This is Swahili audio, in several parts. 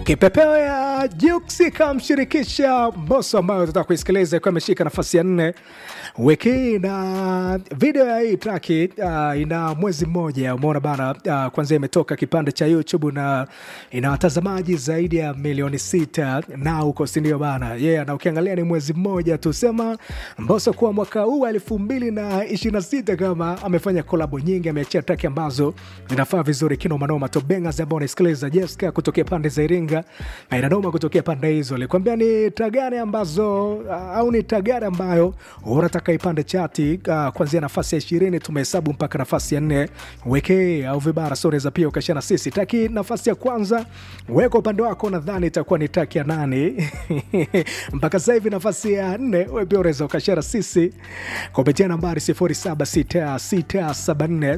Kipepeo ya Juksi kamshirikisha Mbosso ambayo tutaka kuisikiliza ikiwa imeshika nafasi ya nne wiki hii, na video ya hii traki uh, ina mwezi mmoja, umeona bana. Uh, kwanza imetoka kipande cha YouTube na ina watazamaji zaidi ya milioni sita na huko, sindio bana? Yeah, na ukiangalia ni mwezi mmoja tu, sema Mbosso kuwa mwaka huu elfu mbili na ishirini na sita kama amefanya kolabo nyingi, ameachia traki ambazo zinafaa vizuri kinomanoma. Tobengas ambao unaisikiliza Jessica kutokea pande za Iringa na inadoma kutokea pande hizo, alikwambia ni tagare ambazo uh, au ni tagare ambayo unataka ipande chati uh, kuanzia nafasi ya ishirini tumehesabu mpaka nafasi ya nne weke au vibara soreza pia ukashana sisi taki nafasi ya kwanza weka upande wako, nadhani itakuwa ni taki ya nane mpaka sasa hivi nafasi ya nne we pia unaweza ukashara sisi kupitia nambari 076674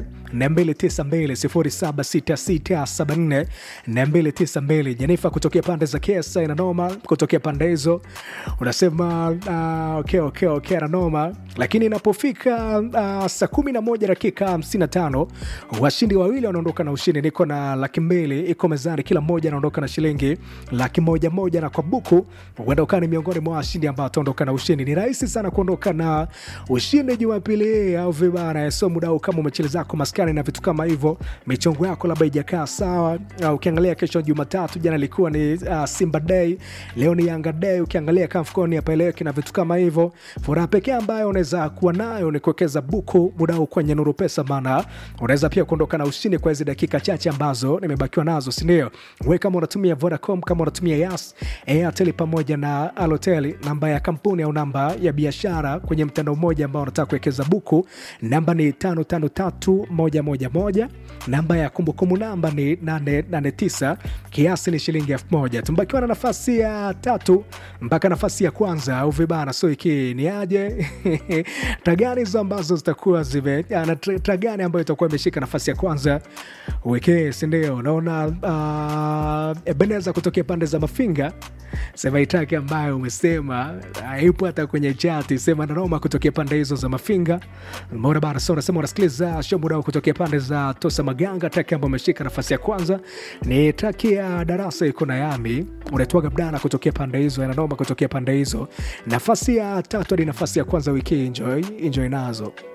292 076674 Jenifa kutokea pande za Kesa inanoma, kutokea pande hizo unasema uh, okay, okay, okay, ananoma. Lakini inapofika uh, saa kumi na moja dakika hamsini na tano washindi wawili wanaondoka na ushindi. Niko na laki mbili iko mezani, kila mmoja anaondoka na shilingi laki moja moja, na kwa buku huenda ukawa ni miongoni mwa washindi ambao wataondoka na ushindi. Ni rahisi sana kuondoka na ushindi Jumapili hii au vibana, so muda huu kama umechele zako maskani na vitu kama hivyo, michongo yako labda ijakaa sawa. Uh, ukiangalia kesho Jumatatu, jana ilikuwa ni uh, Simba Day, leo ni Yanga Day. Ukiangalia kamfukoni apeleki na vitu kama hivyo, furaha pekee ambayo unaweza kuwa nayo ni kuwekeza buku muda huu kwenye Nuru Pesa, maana unaweza pia kuondoka na ushindi kwa hizi dakika chache ambazo nimebakiwa nazo, si ndio? Wewe kama unatumia Vodacom, kama unatumia Yas, Airtel pamoja na Alotel, namba ya kampuni au namba ya biashara kwenye mtandao mmoja ambao unataka kuwekeza buku, namba ni 553111 namba ya kumbukumbu namba ni 889 kiasi ni shilingi elfu moja. Tumbakiwa na nafasi ya tatu mpaka nafasi ya kwanza au vibana, so iki ni aje tagani hizo ambazo zitakuwa zime na tagani ambayo itakuwa imeshika nafasi ya kwanza wiki, si ndio? Naona uh, Ebeneza kutokea pande za Mafinga sema itaki ambayo umesema haipo hata kwenye chati, sema nanoma kutokea pande hizo za Mafinga. Mbona bana, so unasema unasikiliza show muda kutokea pande za Tosa Maganga. Taki ambayo ameshika nafasi ya kwanza ni taki ya darasa iko na yami unaitwaga Bdana kutokea pande hizo, nanoma kutokea pande hizo. Nafasi ya tatu hadi nafasi ya kwanza wiki, enjoy enjoy nazo